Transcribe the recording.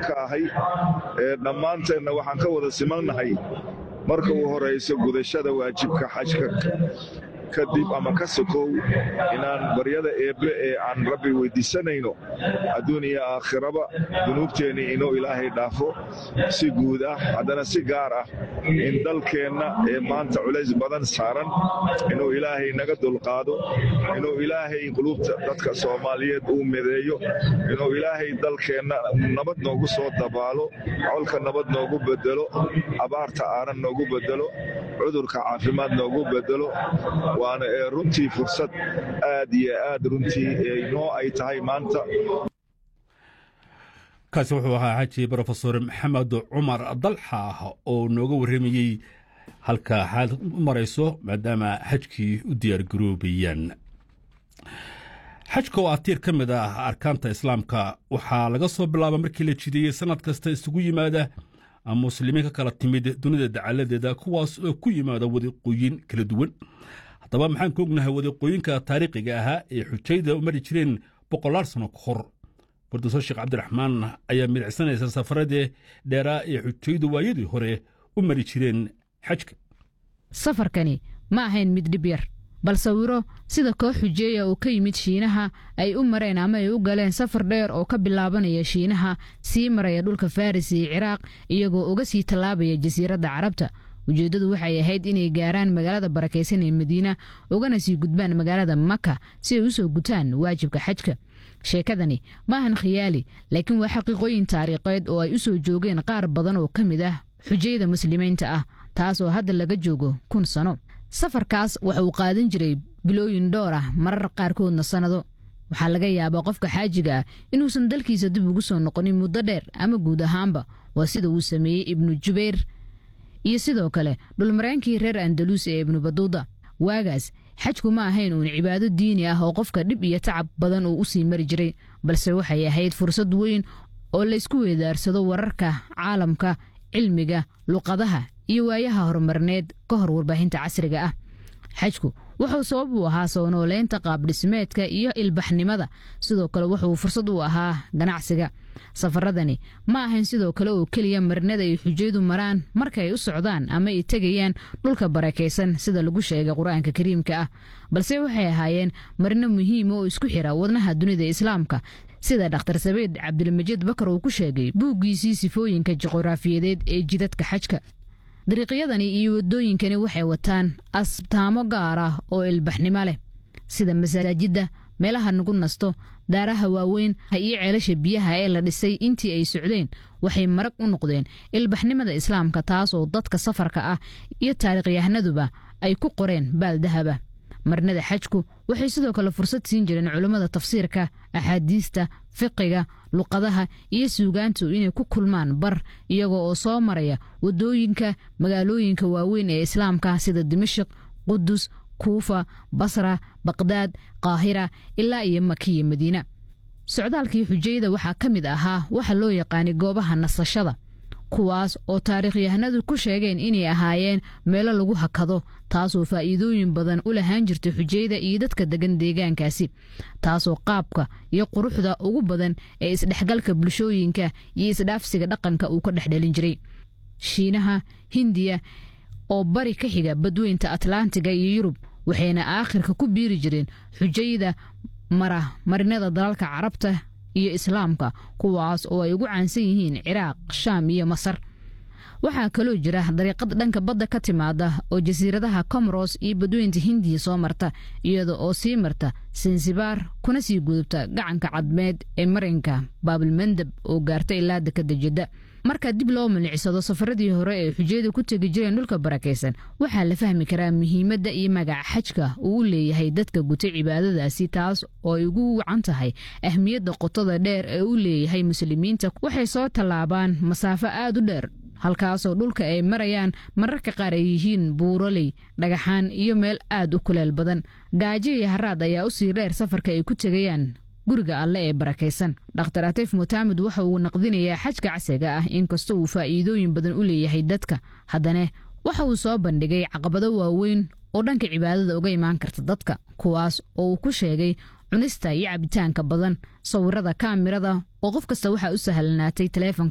ka ahay dhammaanteenna waxaan ka wada simannahay marka u horayso gudashada waajibka xajka kadib ama ka sokow inaan baryada eebbe ee aan rabbi weyddiisanayno adduun iyo aakhiraba dunuubteennii inuu ilaahay dhaafo si guud ah haddana si gaar ah in dalkeenna ee maanta culays badan saaran inuu ilaahay naga dulqaado inuu ilaahay quluubta dadka soomaaliyeed uu mideeyo inuu ilaahay dalkeenna nabad noogu soo dabaalo colka nabad noogu bedelo abaarta aanan noogu bedelo cudurka caafimaad noogu bedelo waana ee runtii fursad aad iyo aad runtii noo ay tahay maanta kaasi wuxuu ahaa xaji brofesor maxamed cumar dalxa oo nooga warramayey halka xaal u marayso maadaama xajkii u diyaargaroobayaan xajka oo ah tiir ka mid ah arkaanta islaamka waxaa laga soo bilaaba markii la jideeyey sannad kasta isugu yimaada muslimiin ka kala timid dunida dacaladeeda kuwaas oo ku yimaada wadiiqooyin kala duwan haddaba maxaan ka ognahay wadiiqooyinka taariikhiga ahaa ee xujayda u mari jireen boqolaal sano ka hor farduuso sheekh cabdiraxmaan ayaa midicsanaysa safaradii dheeraa ee xujaydu waayadii hore u mari jireen xajka safarkani ma ahayn mid dhib yar bal sawiro sida koox xujeeya oo ka yimid shiinaha ay u mareen ama ay u galeen safar dheer oo ka bilaabanaya shiinaha sii maraya dhulka faris iyo ciraaq iyagoo uga sii tallaabaya jasiiradda carabta ujeeddadu waxay ahayd inay gaaraan magaalada barakaysan ee madiina ugana sii gudbaan magaalada maka si ay u soo gutaan waajibka xajka sheekadani ma ahan khiyaali laakiin waa xaqiiqooyin taariikheed oo ay u soo joogeen qaar badan oo ka mid ah xujayda muslimiinta ah taas oo hadda laga joogo kun sano safarkaas waxa uu qaadan jiray bilooyin dhowr ah marar qaarkoodna sannado waxaa laga yaabaa qofka xaajiga ah inuusan dalkiisa dib ugu soo noqonin muddo dheer ama guud ahaanba waa sida uu sameeyey ibnu jubayr iyo sidoo kale dhulmaraankii reer andaluus ee ibnu baduuda waagaas xajku ma ahayn uun cibaado diini ah oo qofka dhib iyo tacab badan uu u sii mari jiray balse waxay ahayd fursad weyn oo laysku weedaarsado wararka caalamka cilmiga luqadaha iyo waayaha horumarneed ka hor warbaahinta casriga ah xajku wuxuu sabab u ahaa soo nooleynta qaabdhismeedka iyo ilbaxnimada sidoo kale wuxuu fursad u ahaa ganacsiga safaradani ma ahayn sidoo kale oo keliya marinada ay xujaydu maraan marka ay u socdaan ama ay tegayaan dhulka barakaysan sida lagu sheegay qur-aanka kariimka ah balse waxay ahaayeen marino muhiima oo isku xira wadnaha dunida islaamka sida dhakhtar sabeed cabdilmajiid bakar uu ku sheegay buuggiisii sifooyinka juquraafiyadeed ee jidadka xajka dariiqyadani iyo waddooyinkani waxay wataan asbtaamo gaar ah oo ilbaxnimo leh sida masaajidda meelaha nagu nasto daaraha waaweyn iyo ceelasha biyaha ee la dhisay intii ay socdeen waxay marag u noqdeen ilbaxnimada islaamka taas oo dadka safarka ah iyo taariikhyahaanaduba ay ku qoreen baal dahaba marnada xajku waxay sidoo kale fursad siin jireen culummada tafsiirka axaadiista fiqiga luqadaha iyo suugaantu inay ku kulmaan bar iyagoo oo soo maraya waddooyinka magaalooyinka waaweyn ee islaamka sida dimashik qudus kuufa basra baqdaad qaahira ilaa iyo makiya madiina socdaalkii xujayda waxaa ka mid ahaa waxa loo yaqaanay goobaha nasashada kuwaas oo taariikhyahanadu ku sheegeen inay ahaayeen meelo lagu hakado taasoo faa'iidooyin badan u lahaan jirtay xujayda iyo dadka degan deegaankaasi taasoo qaabka iyo quruxda ugu badan ee isdhexgalka bulshooyinka iyo isdhaafsiga dhaqanka uu ka dhexdhelin jiray shiinaha hindiya oo bari ka xiga badweynta atlantiga iyo yurub waxayna aakhirka ku biiri jireen xujayda mara marinada dalalka carabta iyo islaamka kuwaas oo ay ugu caansan yihiin ciraaq shaam iyo masar waxaa kaloo jira dariiqad dhanka badda ka timaada oo jasiiradaha comoros iyo badweynta hindiya soo marta iyada oo sii marta sansibaar kuna sii gudubta gacanka cadmeed ee marinka baabilmandab oo gaarta ilaa dekada jidda marka dib loo milicsado safaradii hore ee xujayada ku tegi jireen dhulka barakaysan waxaa la fahmi karaa muhiimadda iyo magaca xajka uu u leeyahay dadka gutay cibaadadaasi taas oo ay ugu wacan tahay ahmiyadda qotada dheer ee u leeyahay muslimiinta waxay soo tallaabaan masaafo aad u dheer halkaasoo dhulka ay marayaan mararka qaar ay yihiin buuroley dhagaxaan iyo meel aad u kuleel badan gaajo iyo haraad ayaa usii dheer safarka ay ku tegayaan guriga alle ee barakaysan dhakhtar atiif mutaamid waxa uu naqdinayaa xajka casriga ah inkastoo uu faa'iidooyin badan u leeyahay dadka haddana waxa uu soo bandhigay caqabado waaweyn oo dhanka cibaadada uga imaan karta dadka kuwaas oo uu ku sheegay cunista iyo cabitaanka badan sawirada kaamirada oo qof kasta waxaa u sahlanaatay taleefonka